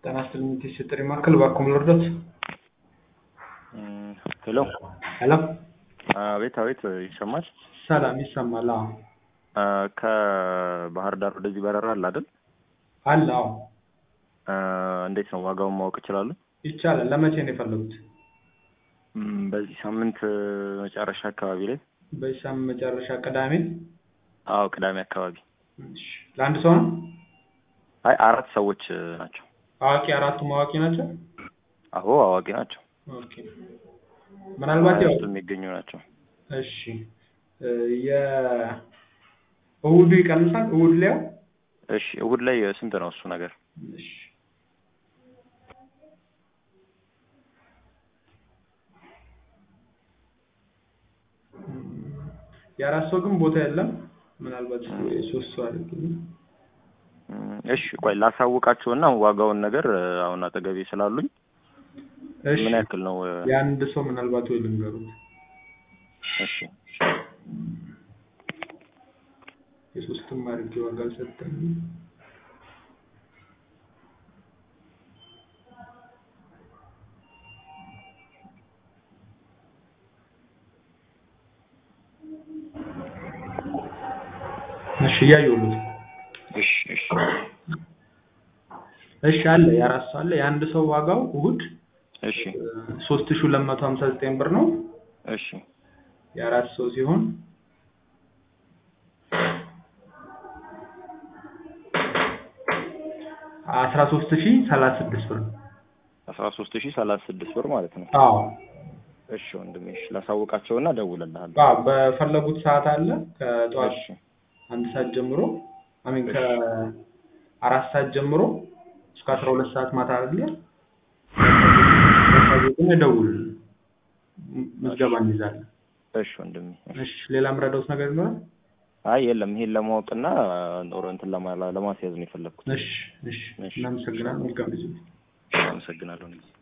ጤና ይስጥልኝ የቴስት ጥሪ ማዕከል እባክዎ ምን ልርዳዎት? ሄሎ ሄሎ አቤት አቤት ይሰማል? ሰላም ይሰማል አዎ ከባህር ዳር ወደዚህ በረራ አለ አይደል? አለ አዎ እንዴት ነው ዋጋውን ማወቅ እችላለሁ? ይቻላል ለመቼ ነው የፈለጉት? ም፣ በዚህ ሳምንት መጨረሻ አካባቢ ላይ በዚህ ሳምንት መጨረሻ ቅዳሜ አዎ ቅዳሜ አካባቢ እሺ ለአንድ ሰው ነው? አይ አራት ሰዎች ናቸው አዋቂ አራቱም አዋቂ ናቸው? አዎ አዋቂ ናቸው ኦኬ ምናልባት ያው ውስጥ የሚገኙ ናቸው እሺ የእሁዱ ይቀንሳል እሁድ ላይ እሺ እሁድ ላይ ስንት ነው እሱ ነገር እሺ የአራት ሰው ግን ቦታ የለም ምናልባት የሶስት ሰው አድርግልኝ ም፣ እሺ ቆይ ላሳውቃቸውና ዋጋውን ነገር አሁን አጠገቤ ስላሉኝ እሺ ምን ያክል ነው የአንድ ሰው ምናልባት ወይ ልንገሩት እሺ የሶስትም አድርጌ ዋጋ አልሰጠኝ እሺ እያየሁት እሺ እሺ እሺ አለ የአራት ሰው አለ የአንድ ሰው ዋጋው እሁድ እሺ ሶስት ሺህ ሁለት መቶ ሀምሳ ዘጠኝ ብር ነው እሺ የአራት ሰው ሲሆን አስራ ሶስት ሺህ ሰላሳ ስድስት ብር ነው አስራ ሶስት ሺህ ሰላሳ ስድስት ብር ማለት ነው አዎ እሺ ወንድሜ እሺ ላሳውቃቸውና እደውልልሃለሁ አዎ በፈለጉት ሰዓት አለ ከጠዋት እሺ አንድ ሰዓት ጀምሮ አሚን ከአራት ሰዓት ጀምሮ እስከ አስራ ሁለት ሰዓት ማታ አለ ግን እደውልልህ ምዝገባ እንይዛለን እሺ ወንድሜ እሺ ሌላ የምረዳውት ነገር ይኖራል አይ የለም ይሄን ለማወቅና ኖሮ እንትን ለማ- ለማስያዝ ነው የፈለግኩት እሺ እሺ እሺ። እናመሰግናለን መልካም ጊዜ አመሰግናለሁ